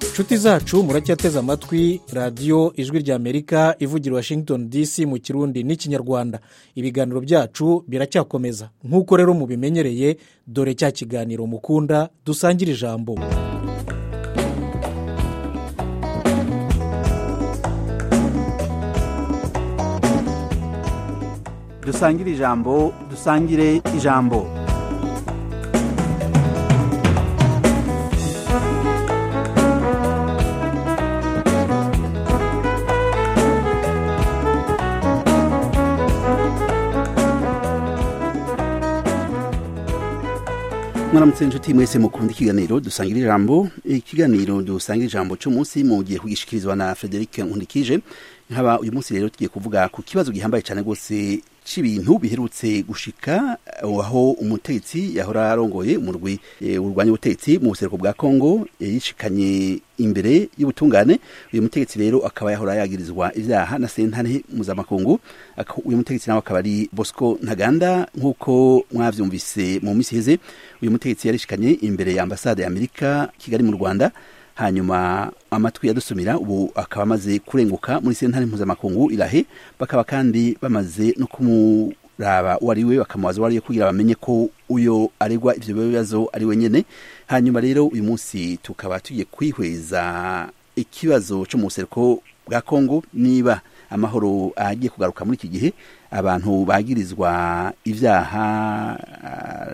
inshuti zacu muracyateze amatwi radiyo ijwi ry'amerika ivugira washington dc mu kirundi n'ikinyarwanda ibiganiro byacu biracyakomeza nk'uko rero mubimenyereye dore cya kiganiro mukunda dusangire ijambo dusangire ijambo dusangire ijambo mwaramutse inshuti mwese mukunda ikiganiro dusangira ijambo ikiganiro dusangira ijambo cy'umunsi mu gihe kugishikirizwa na frederic nkundikije nkaba uyu munsi rero tugiye kuvuga ku kibazo gihambaye cyane rwose cy'ibintu biherutse gushika aho umutetsi yahora arongoye umurwi urwanya ubutetsi mu buseruko bwa kongo yishikanye imbere y'ubutungane uyu mutegetsi rero akaba yahora yagirizwa ibyaha na sentare mpuzamakungu uyu mutegetsi nawe akaba ari bosco ntaganda nk'uko mwabyumvise mu minsi iheze uyu mutegetsi yarishikanye imbere ya ambasade ya amerika kigali mu rwanda hanyuma amatwi yadusumira ubu akaba amaze kurenguka muri sentare mpuzamakungu irahe bakaba kandi bamaze no kumu raba uwo ari we bakamubaza uwo ari we kugira bamenye ko uyo aregwa ibyo bibazo ari wenyine hanyuma rero uyu munsi tukaba tugiye kwihweza ikibazo cyo mu buseruko bwa kongo niba amahoro agiye kugaruka muri iki gihe abantu bagirizwa ibyaha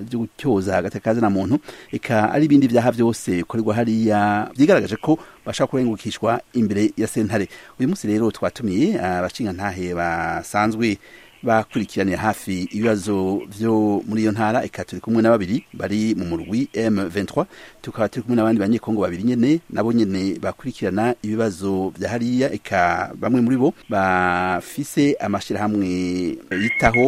byo gutyoza hagati ka muntu reka ari ibindi byaha byose bikorerwa hariya byigaragaje ko bashaka kurengukishwa imbere ya sentare uyu munsi rero twatumiye abacingantahe basanzwe bakurikiranira hafi ibibazo byo muri iyo ntara eka turi kumwe na babiri bari mu murwi M23 tukaba turi kumwe n'abandi banyekongo babiri nyene nabo nyene bakurikirana ibibazo bya hariya eka bamwe muri bo bafise amashirahamwe yitaho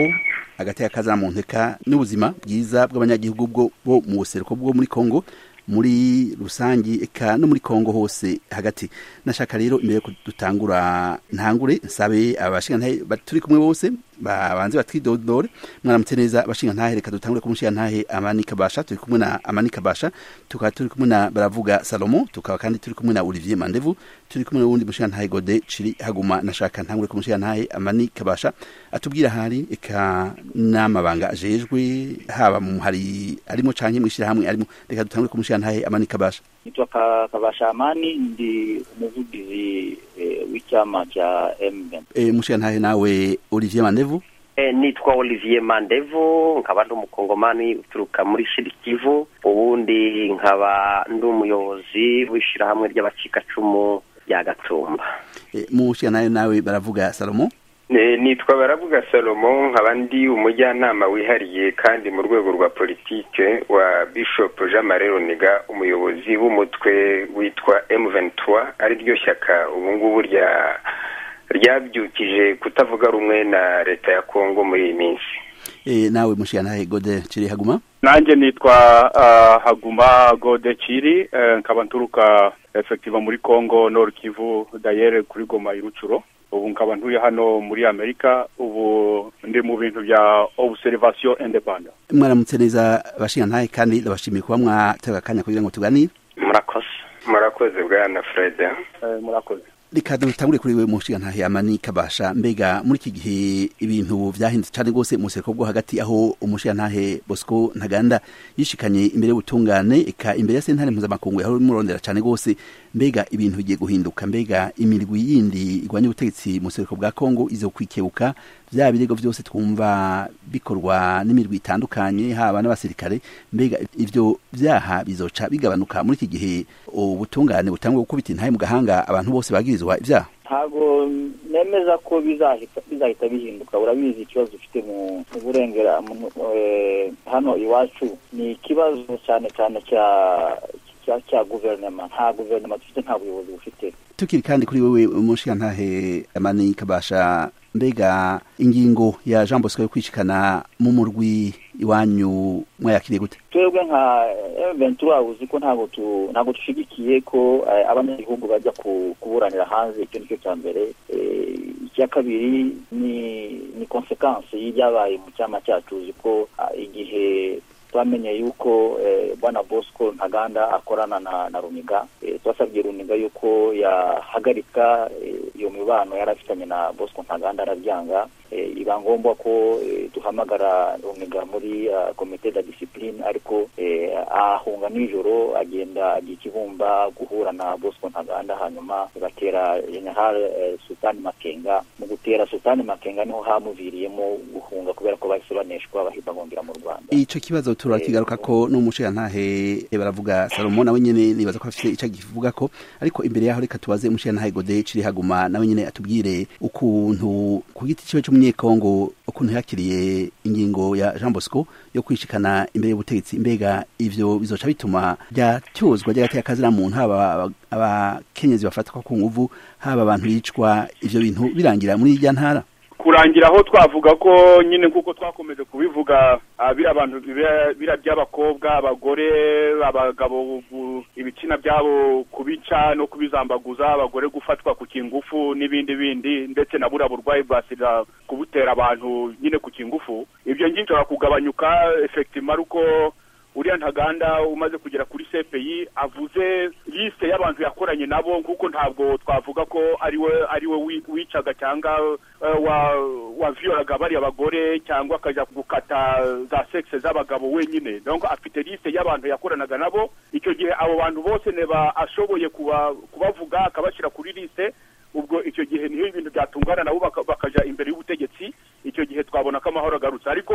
hagati y'akaza mu nteka n'ubuzima bwiza bw'abanyagihugu bwo bo mu buseruko bwo muri Kongo muri rusangi eka no muri kongo hose hagati nashaka rero imbere ko dutangura ntangure nsabe abashingantahe turi kumwe bose babanze batwidodore mwaramutse neza abashingantahe reka dutangure ku mushingantahe amani kabasha turi kumwe na amani kabasha tukaba turi kumwe na baravuga salomo tukaba kandi turi kumwe na olivier mandevu turi kumwe n'uwundi mushingantahe gode ciri haguma nashaka ntangure ku mushingantahe amani kabasha atubwira ahari eka n'amabanga ajejwe haba mu hari arimo canke mw'ishyirahamwe arimo reka dutangure ku mushingantahe ntahe amani kabasha nitwa kabasha amani ndi umuvugizi w'icyama cya emutiyeni mushingantahe nawe olivier mandevu nitwa olivier mandevu nkaba ndi umukongomani uturuka muri shirikivu ubundi nkaba ndi umuyobozi w'ishyirahamwe ry'abacikacumu rya gatumba mushingantahe nawe baravuga salomo nitwa baravuga salomo nkaba ndi umujyanama wihariye kandi mu rwego rwa politike wa bishop jean marie runiga umuyobozi w'umutwe witwa M23 ari ryo shyaka ubu ngubu ryabyukije kutavuga rumwe na leta ya kongo muri iyi minsi nawe mushyiranahe gode kiri haguma nanjye nitwa haguma gode kiri nkaba nturuka efekiva muri kongo nord kivu dayere kuri goma irucuro ubu nkaba ntuye hano muri amerika ubu ndi mu bintu bya obuserivasiyo indepanda mwaramutse neza abashingantahe kandi ndabashimiye kuba mwatega akanya kugira ngo tuganire murakoze murakoze bwana fred murakoze reka dutangure kuri we mushingantahe amani kabasha mbega muri iki gihe ibintu byahindutse cyane rwose mu busereko bwo hagati aho umushingantahe bosco ntaganda yishikanye imbere y'ubutungane eka imbere ya sentare mpuzamakungu yahora imurondera cyane rwose mbega ibintu bigiye guhinduka mbega imirwi yindi igwanya ubutegetsi mu busereko bwa kongo izo kwikebuka bya birego byose twumva bikorwa n'imirwi itandukanye haba n'abasirikare mbega ibyo byaha bizoca bigabanuka muri iki gihe ubutungane butangwa gukubita intahe mu gahanga abantu bose bagirizwa ibyaha ntabwo nemeza ko bizahita bihinduka urabizi ikibazo ufite mu burengera hano iwacu ni ikibazo cyane cyane cya cya guverinoma nta guverinoma dufite nta buyobozi bufite tukiri kandi kuri wowe umushingantahe amani kabasha mbega ingingo ya jean bosco yo kwishikana mu murwi iwanyu mwayakiriye gute twebwe nka ventura uzi ko ntabwo ntabwo dushigikiye ko abanyagihugu bajya kuburanira hanze icyo nicyo cya mbere icya kabiri ni ni konsekansi y'ibyabaye mu cyama cyacu uzi ko ah, igihe twamenye yuko eh, bwana bosco ntaganda akorana na, na runiga eh, twasabye runiga yuko yahagarika eh, iyo mibano yari afitanye na bosco ntaganda arabyanga eh, iba ngombwa ko eh, duhamagara runiga muri uh, komite da disipurine ariko eh, ahunga nijoro agenda ajya ikibumba guhura na bosco ntaganda hanyuma batera general eh, sultani makenga mu gutera sultani makenga niho hamuviriyemo guhunga kubera ko bahise baneshwa bahita bongera mu rwanda ico kibazo turakigaruka ko n'umushinga ntahe baravuga Salomo nawe nyene nibaza ko afite ico kivuga ko ariko imbere yaho reka tubaze umushinga ntahe Godeye ciri haguma nawe nyene atubwire ukuntu ku giti ciwe cy'umunyekongo ukuntu yakiriye ingingo ya Jean Bosco yo kwishikana imbere y'ubutegetsi mbega ivyo bizoca bituma byatyozwa ry'agati y'akazi muntu haba abakenyezi bafatwa ku nguvu haba abantu bicwa ivyo bintu birangira muri irya ntara kurangira aho twavuga ko nyine nk'uko twakomeje kubivuga ah, biriya bantu biba- biriya by'abakobwa abagore abagabo gu- ibitsina byabo kubica no kubizambaguza abagore gufatwa ku kingufu n'ibindi bindi ndetse na buriya burwayi bwa sida kubutera abantu nyine ku kingufu ibyo ngibyo bishobora kugabanyuka efekitima ariko uriya ntaganda umaze kugera kuri cpi avuze liste y'abantu yakoranye nabo nk'uko ntabwo twavuga ko ariwe ariwe wi- wicaga cyangwa eh, wa wavioraga bariya bagore cyangwa akajya gukata za sexe z'abagabo wenyine donc afite liste y'abantu yakoranaga nabo icyo gihe abo bantu bose neba ashoboye kuba- kubavuga akabashyira kuri liste ubwo icyo gihe niho ibintu byatungana nabo baka- bakaja imbere y'ubutegetsi icyo gihe twabona ko amahoro agarutse ariko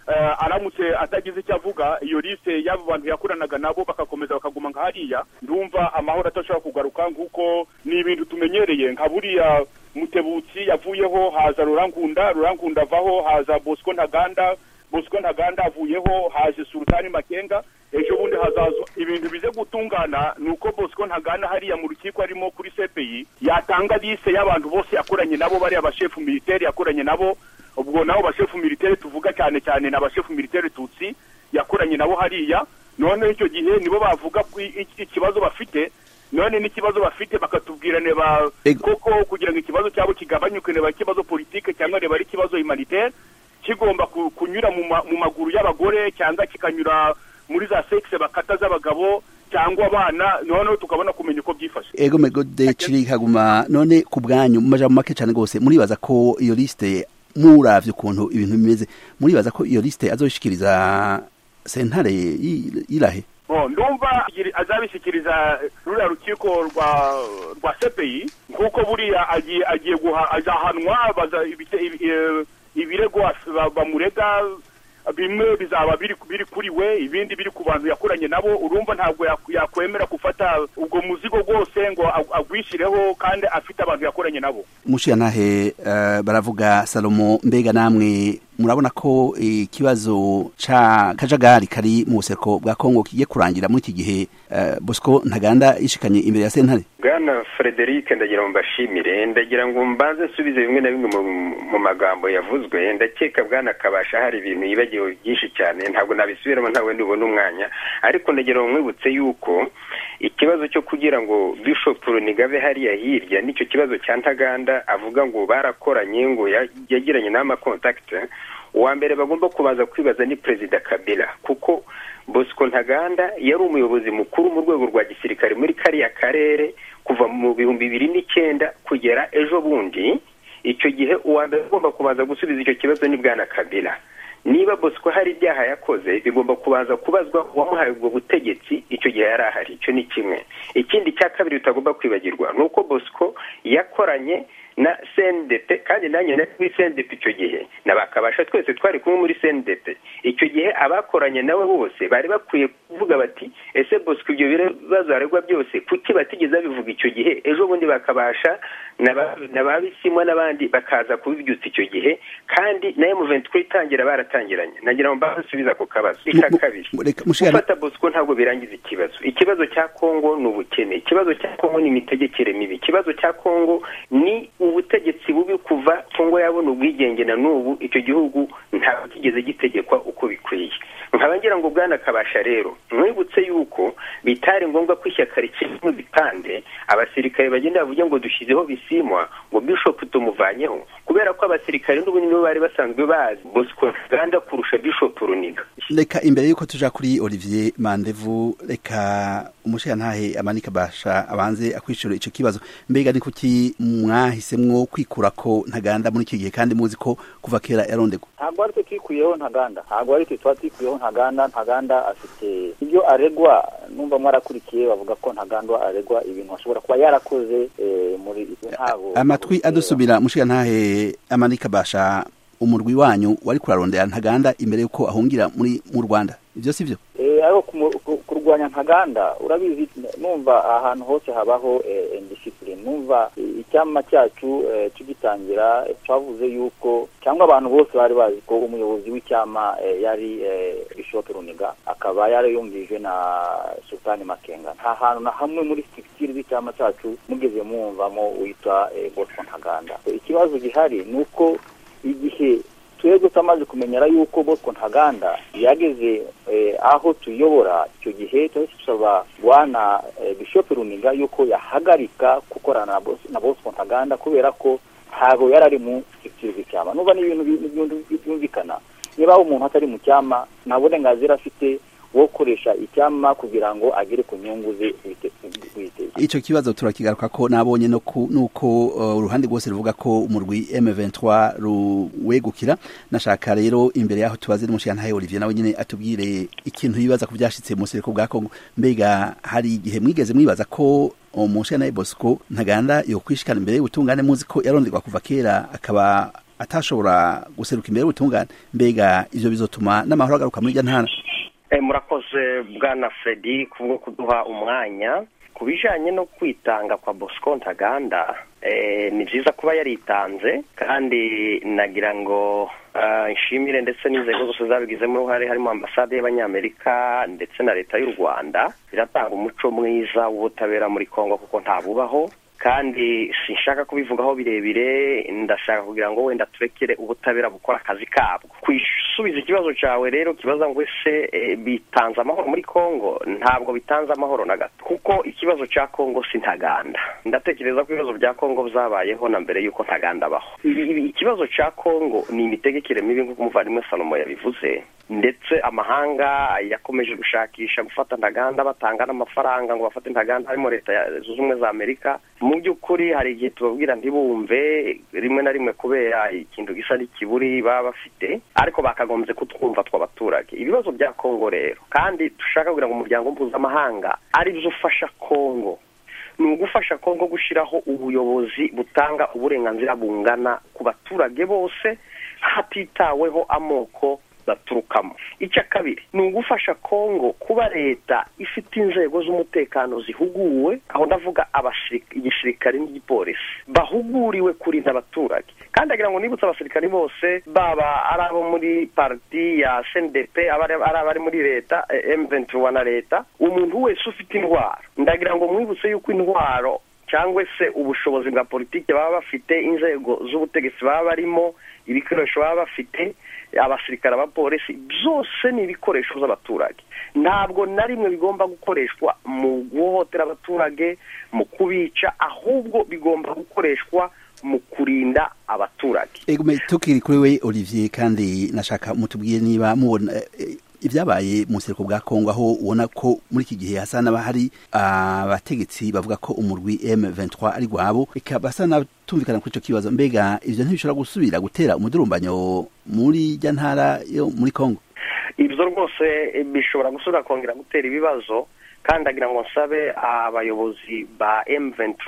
eh, aramutse atagize icyo avuga iyo liste y'abo bantu yakoranaga nabo bakakomeza bakaguma nka hariya ndumva amahoro atashobora kugaruka nk'uko ni ibintu tumenyereye nka buriya mutebutsi yavuyeho haza rurangunda rurangunda avaho haza bosco ntaganda bosco ntaganda avuyeho haje sultani makenga ejo bundi hazaza ibintu bize gutungana ni uko bosco ntaganda hariya mu rukiko arimo kuri cpi yatanga liste y'abantu bose yakoranye nabo bariya bashefu militeri yakoranye nabo ubwo nabo bashefu militeri tuvuga cyane cyane ni abashefu militeri tutsi yakoranye nabo hariya noneho icyo gihe nibo bavuga ku i- i- ikibazo bafite none n'ikibazo bafite bakatubwira neba Ego. koko kugira ngo ikibazo cyabo kigabanyuke neba ikibazo politike cyangwa neba ari ikibazo humanitaire kigomba ku- kunyura mu ma- mu maguru y'abagore cyangwa kikanyura muri za sexe bakata z'abagabo cyangwa abana noneho tukabona kumenya uko byifashe ego megode ciri haguma none ku bwanyu mu majambo make cyane rwose muribaza ko iyo liste muravye ukuntu ibintu bimeze muribaza ko iyo liste azoshikiriza sentare yi- yirahe Bo, ndumva igiri- azabishyikiriza ruriya rukiko rwa rwa cpi nk'uko buriya agiye agiye guha azahanwa baza ibite- ibi- eh, ibirego as- ba- bamurega bimwe bizaba biri biri kuri we ibindi biri ku bantu yakoranye nabo urumva ntabwo yak- yakwemera gufata ubwo muzigo rwose ngo ag- agwishyireho kandi afite abantu yakoranye nabo mushiyantahe eh, baravuga salomo mbega namwe murabona ko ikibazo ca kajagari kari mu buseko bwa kongo kigiye kurangira muri iki gihe eh, bosco ntaganda yishikanye imbere ya sentare bwana frederic ndagira ngo mbashimire ndagira ngo mbanze nsubize bimwe na bimwe mu- mu magambo yavuzwe ndakeka bwana kabasha hari ibintu yibagiwe byinshi cyane ntabwo nabisubiramo ntawe ndubona umwanya ariko ndagira ngo mwibutse yuko ikibazo cyo kugira ngo bishop runigabe hariya hirya nicyo kibazo cya ntaganda avuga ngo barakoranye ngo ya- yagiranye n'amakontakite uwa mbere bagomba kubanza kwibaza ni perezida kabila kuko bosco ntaganda yari umuyobozi mukuru mu rwego rwa gisirikare muri kariya karere kuva mu bihumbi bibiri n'icyenda kugera ejo bundi icyo gihe uwa mbere ugomba kubanza gusubiza icyo kibazo ni bwana kabila niba bosco hari ibyaha yakoze bigomba kubanza kubazwa uwamuhaye ubwo butegetsi icyo gihe yari ahari icyo ni kimwe ikindi cya kabiri utagomba kwibagirwa ni uko bosco yakoranye na CNDP kandi nanjye nari kuri CNDP icyo gihe na bakabasha twese twari kumwe muri CNDP icyo gihe abakoranye nawe bose bari bakwiye kuvuga bati ese Bosco ibyo bibazo aregwa byose kuki batigeze babivuga icyo gihe ejo bundi bakabasha n'aba- n'ababisimwa n'abandi bakaza kubibyutsa icyo gihe kandi na M23 itangira baratangiranye nagira ngo mbasubize ako kabazo icya Mu- mu- kabiri reka mushikana gufata bosco ntabwo birangiza ikibazo ikibazo cya kongo ni ubukene ikibazo cya kongo ni imitegekere mibi ikibazo cya kongo ni ubutegetsi bubi kuva kongo yabona ubwigenge na n'ubu icyo gihugu ntabwo kigeze gitegekwa uko bikwiye nkaba ngira ngo bwana kabasha rero mwibutse yuko bitari ngombwa ko ishyaka rikirimo ibipande abasirikare bagenda bavuge ngo dushyizeho bisimwa ngo bishop tumuvanyeho kubera ko abasirikare n'ubundi nibo bari basanzwe bazi bosco uganda kurusha bishop runiga reka imbere y'uko tuja kuri olivier mandevu reka umushirantahe amanika basha abanze akwishura icyo kibazo mbega ni kuki mwahisemwo kwikura ko ntaganda muri iki gihe kandi muzi ko kuva kera yarondegwa ntabwo ari twe twikuyeho ntaganda ntabwo ari twe tuba twikuyeho ntaganda ntaganda afite ibyo aregwa numva mwarakurikiye bavuga ko ntaganda aregwa ibintu ashobora kuba yarakoze eh, muri ntabwo amatwi adusubira mushirantahe amanika basha umurwi wanyu wari kurarondera ntaganda imbere y'uko ahungira muri mu rwanda ibyo si byo Eh, ariko kumu- ku- kurwanya ntaganda urabizi numva ahantu hose habaho eh, indiscipline numva eh, icyama cyacu eh, tugitangira eh, twavuze yuko cyangwa abantu bose bari bazi ko umuyobozi w'icyama eh, yari eh, bishop runiga akaba yarayumvije na sultani makenga nta hantu na hamwe muri structure z'icyama cyacu mugeze mwumvamo witwa eh, bosco ntaganda ikibazo gihari ni uko igihe twebwe twamaze kumenyera yuko bosco ntaganda yageze eh, aho tuyobora icyo gihe twari dusaba bwana eh, bishop runiga yuko yahagarika gukorana na Bos- na bosco ntaganda kubera ko ntabwo yari ari mu structure z'icyama n'ubwo ni ibintu bi- byumvi- byumvikana niba umuntu atari mu cyama nta burenganzira afite bwo gukoresha icyama kugira ngo agere ku nyungu ze bwite- bwite icyo kibazo turakigaruka ko nabonye no ku- nuko uh, uruhande rwose ruvuga ko umurwi M23 ruwegukira nashaka rero imbere yaho tubaze n'umushirantahe Olivier nawe nyine atubwire ikintu yibaza ku byashitse mu sereko bwa Kongo mbega hari igihe mwigeze mwibaza ko umushirantahe Bosco Ntaganda yokwishikana imbere y'ubutungane muzi ko yaronderwa kuva kera akaba atashobora guseruka imbere y'ubutungane mbega ivyo bizotuma n'amahoro agaruka muri irya ntara Eh, murakoze bwana fredi kubwo kuduha umwanya ku bijyanye no kwitanga kwa bosco ntaganda eh, ni byiza kuba yaritanze kandi nagira ngo ah, nshimire ndetse n'inzego zose zabigizemo uruhare harimo ambasade y'abanyamerika ndetse na leta y'u rwanda biratanga umuco mwiza w'ubutabera muri kongo kuko ntabubaho kandi sinshaka kubivugaho birebire ndashaka kugira ngo wenda turekere ubutabera bukora akazi kabwo kwisubiza ikibazo cyawe rero kibaza ngo ese eh, bitanze amahoro muri kongo ntabwo bitanze amahoro na gato kuko ikibazo cya kongo si ntaganda ndatekereza ko ibibazo bya kongo byabayeho na mbere y'uko ntaganda abaho Ibi- ibi- ikibazo cya kongo ni imitegekere mibi nk'uko umuvandimwe salomo yabivuze ndetse amahanga yakomeje gushakisha gufata ntaganda batanga n'amafaranga ngo bafate ntaganda harimo leta ya zunze ubumwe za amerika mu by'ukuri hari igihe tubabwira ntibumve rimwe na rimwe kubera ikintu gisa n'ikiburi baba bafite ariko bakagombye kutwumva tw'abaturage ibibazo bya kongo rero kandi dushaka kugira ngo umuryango mpuzamahanga ari byo ufasha kongo ni ugufasha kongo gushyiraho ubuyobozi butanga uburenganzira bungana ku baturage bose hatitaweho amoko baturukamo icya kabiri ni ugufasha kongo kuba leta ifite inzego z'umutekano zihuguwe aho ndavuga abashiri- igisirikare n'igipolisi bahuguriwe kurinda abaturage kandi agira ngo nibutse abasirikare bose baba ari abo muri parti ya cndp aba ari ari abari muri leta m21 na leta umuntu wese ufite indwara ndagira ngo mwibutse yuko indwaro cyangwa se ubushobozi bwa politiki baba bafite inzego z'ubutegetsi baba barimo ibikoresho baba bafite abasirikare abapolisi byose ni ibikoresho by'abaturage ntabwo na rimwe bigomba gukoreshwa mu guhohotera abaturage mu kubica ahubwo bigomba gukoreshwa mu kurinda abaturage Egume tukiri kuri we Olivier kandi nashaka mutubwiye niba mubona eh, eh, ibyabaye mu nsereko bwa Kongo aho ubona ko muri iki gihe hasa n'aba hari abategetsi bavuga ko umurwi M23 ari gwabo ikaba basa n'abatumvikana kuri ico kibazo mbega ivyo ntibishobora gusubira gutera umudurumbanyo muri jya ntara yo muri Kongo ibyo rwose eh, bishobora gusubira kongera gutera ibibazo kandi agira ngo nsabe abayobozi ba M23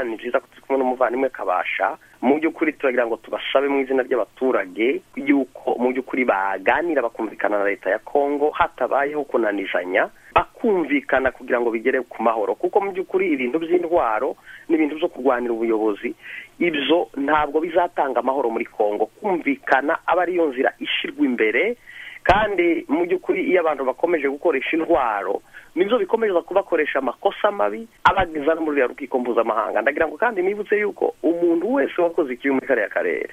ni byiza ko turi kumwe n'umuvandimwe kabasha mu by'ukuri turagira ngo tubasabe mu izina ry'abaturage yuko mu by'ukuri baganira bakumvikana na leta ya Kongo hatabayeho kunanizanya bakumvikana kugira ngo bigere ku mahoro kuko mu by'ukuri ibintu by'indwaro n'ibintu byo kurwanira ubuyobozi ibyo ntabwo bizatanga amahoro muri Kongo kumvikana aba ariyo nzira ishyirwa imbere kandi mu by'ukuri iyo abantu bakomeje gukoresha intwaro nibyo bikomeza kubakoresha amakosa mabi abageza no muri ruriya rukiko mpuzamahanga ndagira ngo kandi nibutse yuko umuntu wese wakoze ikibi muri kariya karere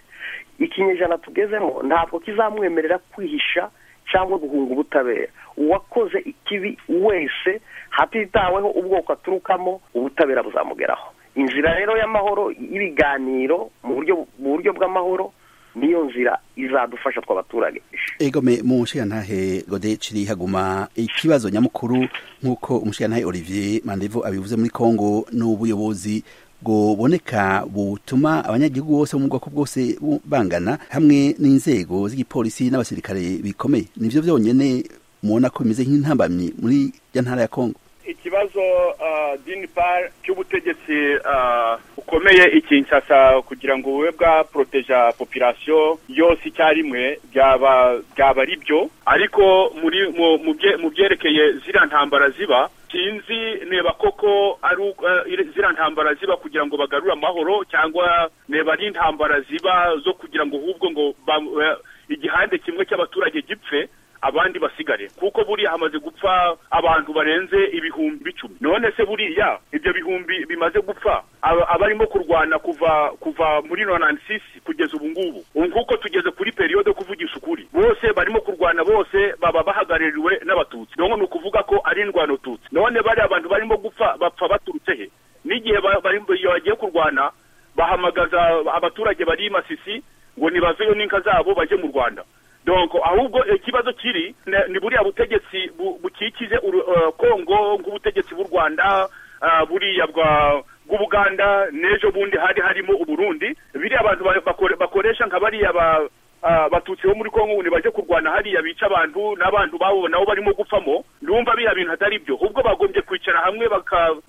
ikinyejana tugezemo ntabwo kizamwemerera kwihisha cyangwa guhunga ubutabera uwakoze ikibi wese hatitaweho ubwoko aturukamo ubutabera buzamugeraho inzira rero y'amahoro y'ibiganiro mu buryo bw'amahoro niyo nzira izadufasha tw'abaturage egome mu nshingantahe gode ciri haguma ikibazo nyamukuru nk'uko umushingantahe olivier mandevo abivuze muri congo n'ubuyobozi buboneka butuma abanyagihugu bose mu bwoko bwose bangana hamwe n'inzego z'igipolisi n'abasirikare bikomeye nivyo vyonyene mubona ko bimeze nk'intambamyi muri ya ntara ya congo ikibazo dini pari cy'ubutegetsi bukomeye ikinshasa kugira ngo bube bwaporoteja popirasiyo yose icyarimwe byaba byaba ari byo ariko muri mu byerekeye ziriya ntambara ziba sinzi neba koko ari ziriya ntambara ziba kugira ngo bagarure amahoro cyangwa neba ari intambara ziba zo kugira ngo ahubwo ngo igihande kimwe cy'abaturage gipfe abandi basigare kuko buriya hamaze gupfa abantu barenze ibihumbi icumi none se buriya ibyo bihumbi bimaze gupfa abarimo kurwana kuva kuva muri nonansi kugeza ubu ngubu nk'uko tugeze kuri periyode kuvugisha ukuri bose barimo kurwana bose baba bahagarariwe n'abatutsi none ni ukuvuga ko ari indwano tutsi none bariya abantu barimo gupfa bapfa baturutse he n'igihe bagiye kurwana bahamagaza abaturage bari masisi ngo nibaveyo n'inka zabo bajye mu rwanda donko ahubwo ikibazo kiri ni buriya butegetsi bukikije kongo nk'ubutegetsi bw'u rwanda buriya bw'ubuganda n'ejo bundi hari harimo uburundi biriya abantu bakoresha nka bariya batutsi bo muri kongo ngo bajye kurwana hariya bica abantu n'abantu babo nabo barimo gupfamo ndumva biriya bintu atari byo ubwo bagombye kwicara hamwe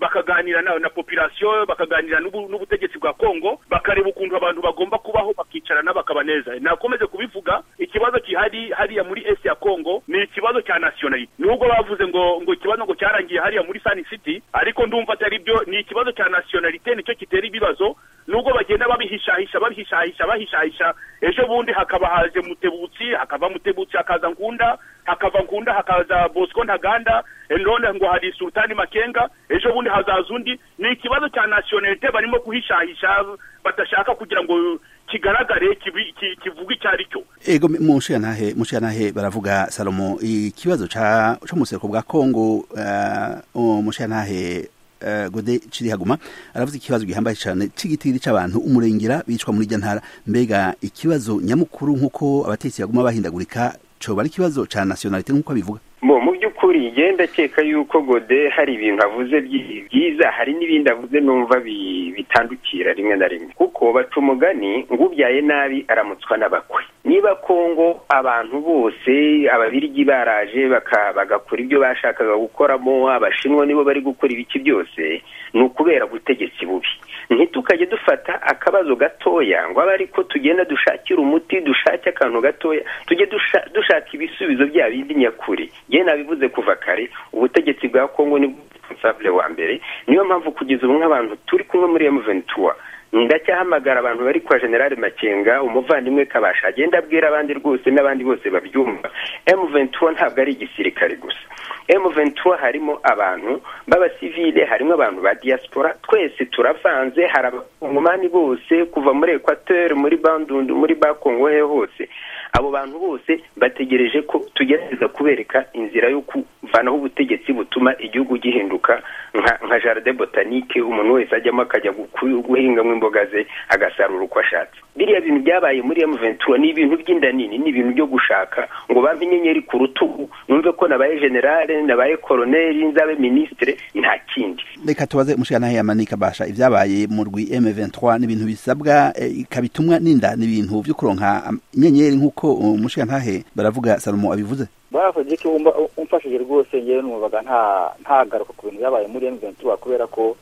bakaganira na popirasiyo bakaganira n'ubutegetsi bwa kongo bakareba ukuntu abantu bagomba kubaho bakicarana bakabaneza nakomeze kubivuga ikibazo kihari hariya muri esi ya kongo ni ikibazo cya nasiyonalite nubwo bavuze ngo ngo ikibazo ngo cyarangiye hariya muri sani siti ariko ndumva atari byo ni ikibazo cya nasiyonalite nicyo gitera ibibazo nubwo bagenda babihishahisha babihishahisha bahishahisha ejo bundi hakaba haje mutebutsi hakava mutebutsi hakaza nkunda hakava nkunda hakaza bosco ntaganda none ngo hari sultani makenga ejo bundi hazaza undi ni ikibazo cya nasiyonalite barimo kuhishahisha badashaka kugira ngo kigaragare kivuga icyo ari cyo ego mu nshingantahe mu nshingantahe baravuga salomo ikibazo cy'umusereko bwa kongo mu nshingantahe gode kirihaguma aravuze ikibazo gihambaye cyane cy'igitiri cy'abantu umurengera bicwa muri ntara mbega ikibazo nyamukuru nk'uko abatetsi baguma bahindagurika cyoba ari ikibazo cya nasiyonalite nk'uko abivuga mu by'ukuri genda akeka yuko gode hari ibintu avuze byiza hari n'ibindi avuze numva bitandukira rimwe na rimwe kuko baca umugani ngo ubyaye nabi aramutswa n'abakwe niba kongo abantu bose ababirigi baraje bagakora ibyo bashakaga gukoramo abashinwa nibo bari gukora ibiki byose ni ukubera ubutegetsi bubi ntitukajye dufata akabazo gatoya ngo abe ariko tugenda dushakira umuti dushake akantu gatoya tujye dushaka ibisubizo bya bindi nyakuri yewe nabivuze kuva kare ubutegetsi bwa kongo ni responsable wa mbere niyo mpamvu kugeza ubu nk'abantu turi kumwe muri emuventura ndacyahamagara abantu bari kwa generale makenga umuvandimwe kabasha agenda abwira abandi rwose n'abandi bose babyumva emuventura ntabwo ari igisirikare gusa emuventura harimo abantu b'abasivile harimo abantu ba diaspora twese turavanze hari abakongomani bose kuva muri ekwateri muri bandundu muri bakongo he hose abo bantu bose bategereje ko tugerageza kubereka inzira yo kuvanaho ubutegetsi butuma igihugu gihinduka nka jaride botanike umuntu wese ajyamo akajya guhingamo imboga ze agasarura uko ashatse biriya bintu byabaye muri emuventura ni ibintu by'inda nini ni ibintu byo gushaka ngo bampe inyenyeri ku rutugu numve ko nabaye generale nabaye koroneri nzabe minisitire nta kindi reka tubaze umushinga yamanika basha ibyabaye mu rwi emuventura ni ibintu bisabwa ikabitumwa n'inda ni ibintu byo kuronka inyenyeri nk'uko ko umushingantahe baravuga salomo abivuze baravuze ko umfashije rwose ngewe n'umubaga nta garuka ku bintu byabaye muri emuventura kubera ko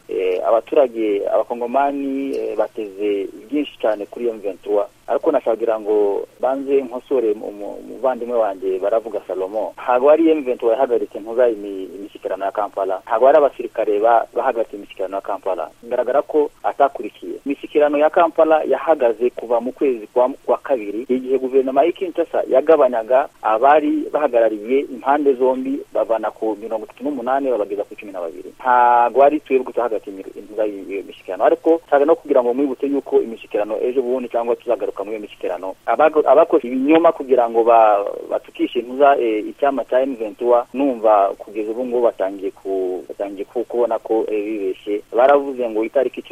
abaturage abakongomani bateze byinshi cyane kuri emuventura ariko nashakagira ngo banze nkosore umuvandimwe wanjye baravuga salomo ntabwo ari emuventi wayahagaritse ntuza imishyikirano ya kampala ntabwo ari abasirikare bahagaritse imishyikirano ya kampala bigaragara ko atakurikiye imishyikirano ya kampala yahagaze kuva mu kwezi kwa kabiri igihe guverinoma y'i kinshasa yagabanyaga abari bahagarariye impande zombi bavana ku mirongo itatu n'umunani babageza ku cumi na babiri ntabwo ari twebwe tuhagaritse intuza iyo mishyikirano ariko nshaka no kugira ngo mwibutse yuko imishyikirano ejo bundi cyangwa tuzagaruka muri iyo mishyikirano abakoze ibinyoma kugira ngo batukishe intuza icyama cya emuventuwa numva kugeza ubu ngubu batangiye kubona ko bibeshye baravuze ngo itariki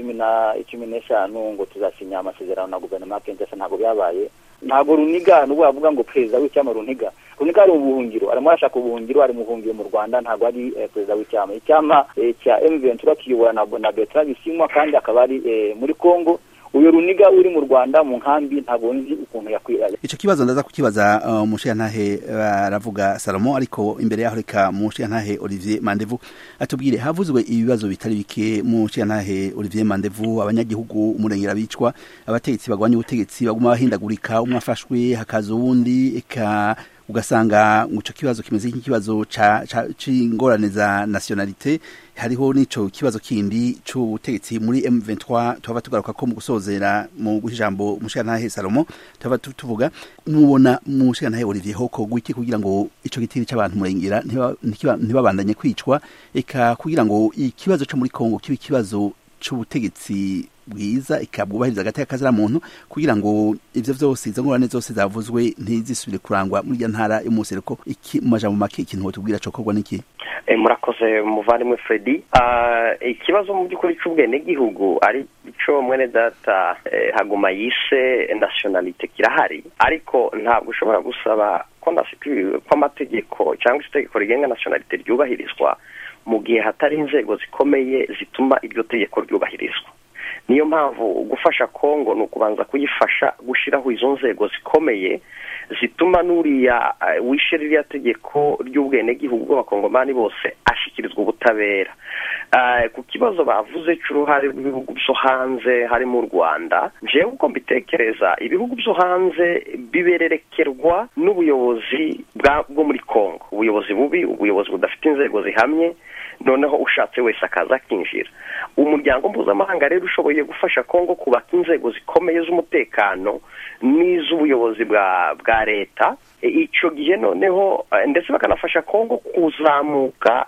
cumi n'eshanu ngo tuzasinya amasezerano na guverinoma ya kenshi ntabwo byabaye ntabwo runiga nubwo bavuga ngo perezida w'icyama runiga runiga ari ubuhungiro arimo arashaka ubuhungiro ari mu buhungiro mu rwanda ntabwo ari perezida w'icyama icyama cya emuventura kiyobora na betara bisimwa kandi akaba ari muri congo uyu runiga uri mu rwanda mu nkambi ntabwo nzi ukuntu yakwiranye icyo kibazo ndaza kukibaza umushinyantahe baravuga salomo ariko imbere yaho reka umushinyantahe olivier mandevu atubwire havuzwe ibibazo bitari bike umushinyantahe olivier mandevu abanyagihugu umurengera bicwa abategetsi barwanya ubutegetsi baguma bahindagurika umwe afashwe hakaza uwundi eka ugasanga icyo kibazo kimeze nk'ikibazo cy'ingorane za nasiyonalite hariho n'icyo kibazo kindi cy'ubutegetsi muri M23 twaba tugaruka ko mu gusozera mu ijambo mushyantahe Salomo twaba tuvuga mubona mushyantahe Olivier hoko gwiki kugira ngo ico gitiri cy'abantu murengera ntibabandanye kwicwa eka kugira ngo ikibazo cyo muri Kongo kibe ikibazo cy'ubutegetsi bwiza ikabwubahiriza hagati y'akazira muntu kugira ngo ivyo vyose izo ngorane zose zavuzwe ntizisubire kurangwa muri iyo ntara yo musereko iki mu majambo make ikintu wotubwira cyo korwa n'iki murakoze muvandimwe fredi ikibazo mu by'ukuri cy'ubwenegihugu ari cyo mwene data haguma yise nasiyonalite kirahari ariko ntabwo ushobora gusaba ko amategeko cyangwa itegeko rigenga nasiyonalite ryubahirizwa mu gihe hatari inzego zikomeye zituma iryo tegeko ryubahirizwa niyo mpamvu gufasha kongo ni ukubanza kuyifasha gushyiraho izo nzego zikomeye zituma n'uriya wishe ririya tegeko ry'ubwenegihugu bw'abakongomani bose ashyikirizwa ubutabera ku kibazo bavuze cy'uruhare rw'ibihugu byo hanze harimo u rwanda njyewe uko mbitekereza ibihugu byo hanze bibererekerwa n'ubuyobozi bwo muri kongo ubuyobozi bubi ubuyobozi budafite inzego zihamye noneho ushatse wese akaza akinjira umuryango mpuzamahanga rero ushoboye gufasha kongo kubaka inzego zikomeye z'umutekano n'iz'ubuyobozi bwa leta icyo gihe noneho ndetse bakanafasha kongo kuzamuka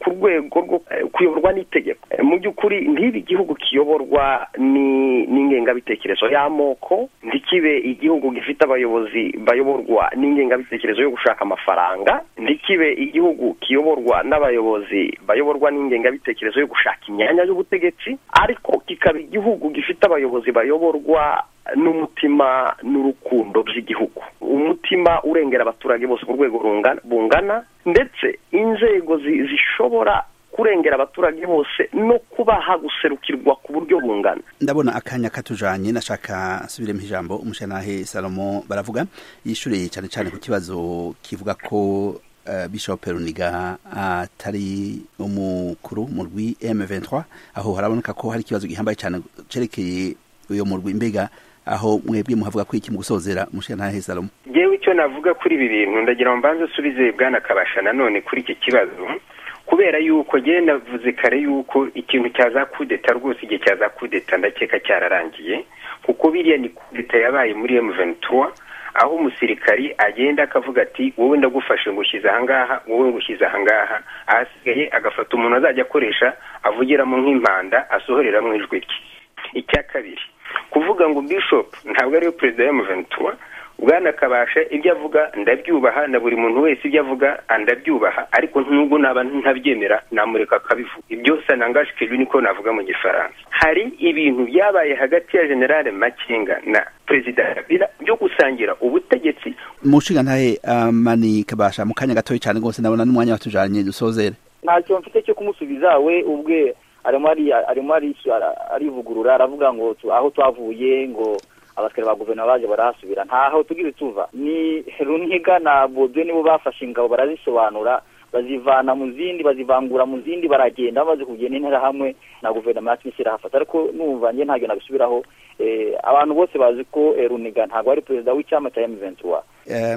ku rwego rwo kuyoborwa n'itegeko mu by'ukuri ntibe igihugu kiyoborwa n'ingengabitekerezo y'amoko ntikibe igihugu gifite abayobozi bayoborwa n'ingengabitekerezo yo gushaka amafaranga ntikibe igihugu kiyoborwa n'abayobozi bayoborwa n'ingengabitekerezo yo gushaka imyanya y'ubutegetsi ariko kikaba igihugu gifite abayobozi bayoborwa n'umutima n'urukundo by'igihugu umutima urengera abaturage bose ku rwego bungana ndetse inzego zishobora kurengera abaturage bose no kubaha guserukirwa ku buryo bungana ndabona akanya katujanye nashaka subiremo ijambo umushanahe salomo baravuga yishyuriye cyane cyane ku kibazo kivuga ko bishop runiga atari umukuru mu rwi M23 aho haraboneka ko hari ikibazo gihambaye cyane cerekeye uyo mu rwi mbega aho mwebwe muhavuga ko iki mu gusozera mushe ntahe Salomo jewe icyo navuga kuri ibi bintu ndagira ngo mbanze subize bwana kabasha nanone kuri iki kibazo kubera yuko njyewe navuze kare yuko ikintu cyaza kudeta rwose igihe cyaza kudeta ndakeka cyararangiye kuko biriya ni kudeta yabaye muri M23 aho umusirikari agenda akavuga ati wowe ndagufashe ngushyize ahangaha wowe ngushyize ahangaha ahasigaye agafata umuntu azajya akoresha avugiramo nk'impanda asohoreramo ijwi rye icya kabiri kuvuga ngo bishop ntabwo ariwe perezida ya muventura bwana kabasha ibyo avuga ndabyubaha na buri muntu wese ibyo avuga ndabyubaha ariko nubwo naba ntabyemera namureka akabivuga ibyo sanangaje kejwe niko navuga mu gifaransa hari ibintu byabaye hagati ya generale makenga na perezida kabila byo gusangira ubutegetsi mushinga ntahe mani kabasha mu kanya gatoya cyane rwose ndabona n'umwanya watujanye dusozere ntacyo mfite cyo kumusubiza we ubwe arimo arivugurura aravuga ngo aho twavuye ngo abasikari ba guverinoma baje barahasubira ntaho tugize tuva ni runiga na bodwe nibo bafashe ingabo barazisobanura bazivana mu zindi bazivangura mu zindi baragenda bamaze kugenda intera hamwe na guverinoma yacu ishyira hafata ariko numva njye ntabwo nabisubiraho abantu bose bazi ko runiga ntabwo ari perezida w'icyama cya emuventura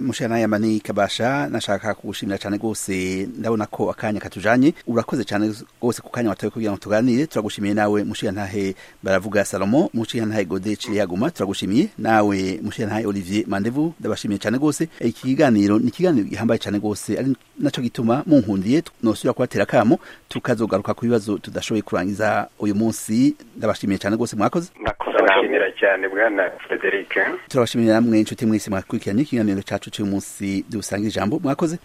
mushana yamani kabasha nashaka kugushimira cyane rwose ndabona ko akanya katujanye urakoze cyane rwose ku kanya watawe kugira ngo tuganire turagushimiye nawe mushiyantahe baravuga salomo mushiyantahe gode yaguma turagushimiye nawe mushiyantahe olivier mandevu ndabashimiye cyane rwose iki kiganiro ni ikiganiro gihambaye cyane rwose ari nacyo gituma munkundiye nosubira kubatera akamo tukazogaruka ku bibazo tudashoboye kurangiza uyu munsi ndabashimiye cyane rwose mwakoze turabashimira cyane bwana frederic turabashimira namwe inshuti mwese mwakurikiranye ikiganiro cyacu cy'uyu munsi dusanga ijambo mwakoze